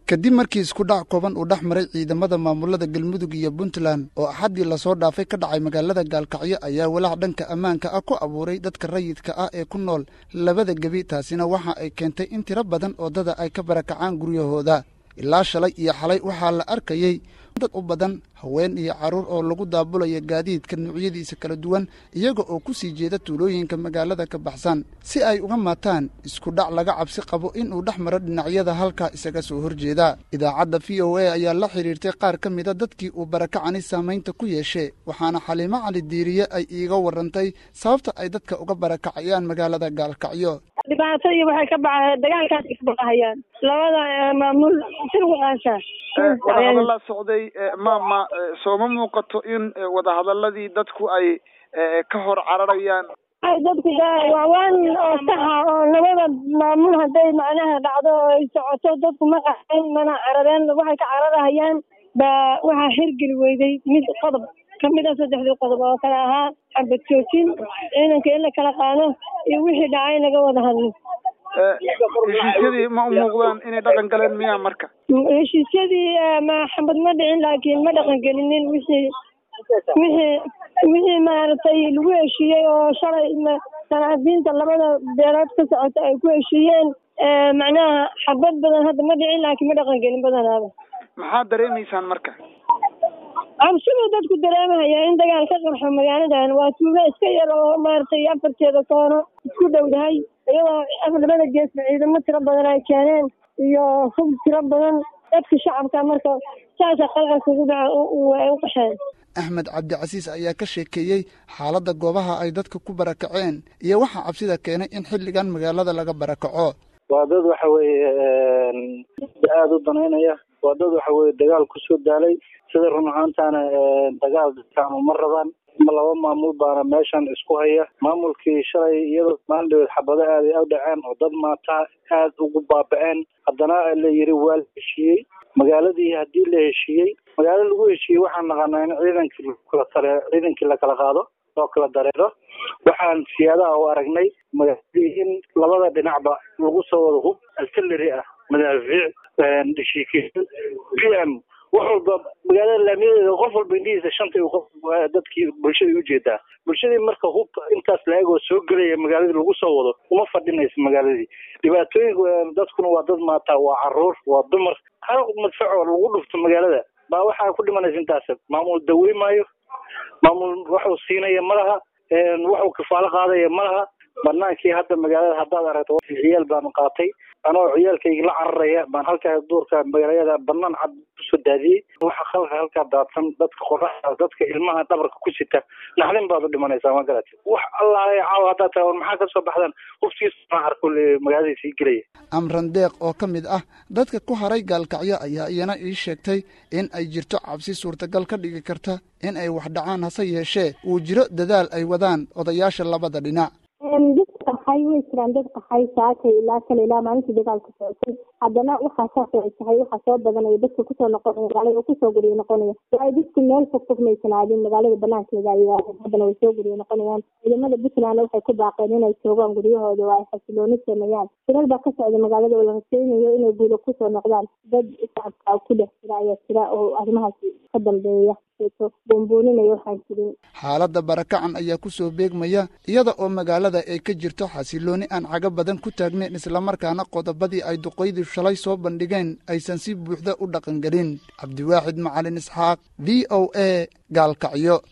kadib markii isku dhac kooban uu dhex maray ciidamada maamulada galmudug iyo puntland oo axaddii lasoo dhaafay ka dhacay magaalada gaalkacyo ayaa walaac dhanka ammaanka ah ku abuuray dadka rayidka ah ee ku nool labada gebi taasina waxa ay keentay in tiro badan oodada ay ka barakacaan guryahooda ilaa shalay iyo xalay waxaa la arkayey dad u badan haween iyo carruur oo lagu daabulaya gaadiidka noocyadiisa kala duwan iyaga oo ku sii jeeda tuulooyinka magaalada ka baxsan si ay uga maataan isku dhac laga cabsi qabo inuu dhex maro dhinacyada halkaa isaga soo horjeeda idaacadda v o a ayaa la xidhiirtay qaar ka mida dadkii uu barakacani saamaynta ku yeeshe waxaana xaliimo cali diiriye ay iiga warrantay sababta ay dadka uga barakacayaan magaalada gaalkacyo dhibaato iyo waxay ka baxeen dagaalkaas isbaqahayaan labada maamul sirwaqaasha wadahadallaa socday maama sooma muuqato in wadahadaladii dadku ay ka hor cararayaan dadku waa waan oo saxa oo labada maamul hadday macnaha dhacdo oo ay socoto dadku ma qaxeen mana carareen waxay ka cararahayaan baa waxaa xirgeli weyday mid qodob kamid a saddexdii qodob oo kale ahaa xabad joojin ciidanka in la kala qaado iyo wixii dhacay laga wada hadlo heshiisyadii ma u muuqdaan inay dhaqan galeen miyaa marka heshiisyadii ma xabad ma dhicin laakiin ma dhaqan gelinin wixii wixii wixii maaragtay lagu heshiiyey oo shalay sanacdiinta labada beelood ka socota ay ku heshiiyeen macnaha xabad badan hadda ma dhicin laakiin ma dhaqan gelin badanaaba maxaad dareemaysaan marka cabsiduu dadku dareemahaya in dagaal ka qarxo magaaladan waa tuuga iska yar oo maaragtay afarteeda koono isku dhowdahay iyadoo labada geesba ciidamo tiro badan ay keeneen iyo hub tiro badan dadka shacabka marka saasa qalqalka ugu dhaca ay u qaxeen axmed cabdicasiis ayaa ka sheekeeyey xaaladda goobaha ay dadka ku barakaceen iyo waxaa cabsida keenay in xilligan magaalada laga barakaco waa dad waxa weeye aada u danaynaya waa dad waxa weye dagaal kusoo daalay sida run ahaantaana dagaal dadkaanu ma rabaan laba maamul baana meeshan isku haya maamulkii shalay iyadoo maaldhaweed xabado aad ay u dhaceen oo dad maataa aad ugu baaba-een haddana la yiri waa la heshiiyey magaaladii haddii la heshiiyey magaalo lagu heshiiyey waxaan naqanaa in ciidankii lakala tare ciidankii lakala qaado oo kala dareero waxaan siyaadaha u aragnay magaaladii in labada dhinacba lagu soo wado hub artillery ah madaafiic dhashiikeyo b m wax walba magaalada laamiyadeeda qof walba indhihiisa shantay qof dadkii bulshadii ujeedaa bulshadii marka hub intaas la-egoo soo gelaya magaaladii lagu soo wado uma fadhinayso magaaladii dhibaatooyinka dadkuna waa dad maataa waa caruur waa dumar hal madfacoo lagu dhufto magaalada baa waxaa ku dhimanaysa intaas maamul dawey maayo maamul waxuu siinaya malaha waxuu kafaalo qaadaya malaha banaankii hadda magaalada haddaad aragto ciyaal baanu qaatay anoo ciyaalkayga la cararaya baan halkaa duurka magaalada banaan cad kusoo daadiyey waxa halka halkaa daadsan dadka qoraxdaas dadka ilmaha dhabarka ku sita naxdin baad u dhimanaysaa ma garatid wax allaale caawa haddaad tahay war maxaa kasoo baxdaan huftiisa arko magaalada sii gelaya amran deeq oo ka mid ah dadka ku haray gaalkacyo ayaa iyana ii sheegtay in ay jirto cabsi suurtagal ka dhigi karta in ay wax dhacaan hase yeeshee uu jiro dadaal ay wadaan odayaasha labada dhinac dad qaxay way jiraan dad qaxay saakay ilaa kale ilaa maalintii dagaalka socotay haddana waxaa saas ay tahay waxaa soo badanaya dadka kusoo noqonaya magaalada oo kusoo guriya noqonaya waayo dadku meel fog fog maysan aadin magaalada banaankeeda ay yihaadeen haddana way soo guriya noqonayaan ciidamada puntland waxay ku baaqeen inay joogaan guryahooda oo ay xasilooni sameeyaan shilal baa ka socda magaalada oo la rajaynayo inay guulo kusoo noqdaan dad shacabka ku dhex jira ayaa jira oo arrimahaas ka dambeeya xaaladda barakacan ayaa ku soo beegmaya iyada oo magaalada ay ka jirto xasilooni aan cago badan ku taagnayn islamarkaana qodobadii ay duqaydii shalay soo bandhigeen aysan si buuxda u dhaqangelin cabdiwaaxid macalin isxaaq v o a gaalkacyo